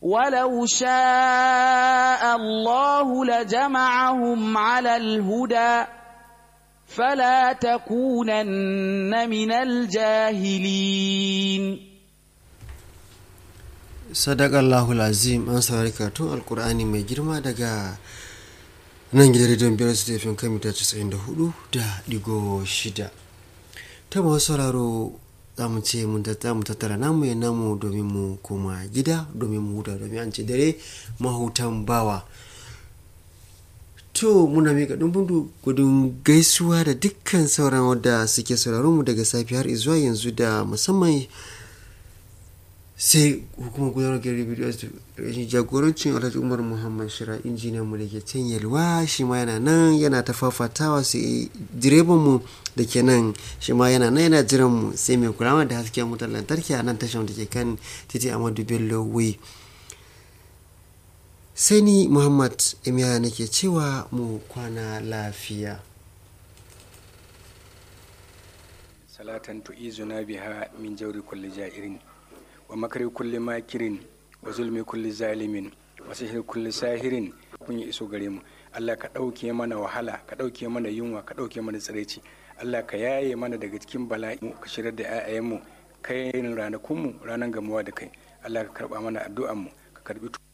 ولو شاء الله لجمعهم على الهدى فلا تكونن من الجاهلين sadakallahu azim an saurari karatun alkur'ani mai girma daga nan gidan rediyon biyar su tafin kan mita 94 da digo shida ta masu sauraro za mu ce mun tattara namu ya namu domin mu koma gida domin mu huta domin an ce dare mahutan bawa to muna mika dumbin gudun gaisuwa da dukkan sauran wadda suke sauraron mu daga safi har zuwa yanzu da musamman sai hukumar gudanar da bidiyo jagorancin alhaji umar muhammad shira injiniyan mu da ke can yalwa shi ma yana nan yana ta fafatawa sai direban mu da ke nan shi ma yana nan yana jiran mu sai mai kula da hasken wutar lantarki a nan tashar da ke kan titi amadu bello way sai ni muhammad imiya nake cewa mu kwana lafiya salatan tu'izuna biha min jauri kulli ja'irin wa makari kulli makirin wa zulmi kulli zalimin wa sihir kulli sahirin kun yi iso gare mu Allah ka ɗauke mana wahala ka ɗauke mana yunwa ka ɗauke mana tsiraici Allah ka yaye mana daga cikin bala'i ka shirar da 'ya'yanmu kai ranakunmu ranar gamuwa da kai Allah ka karɓa mana addu'anmu ka karɓi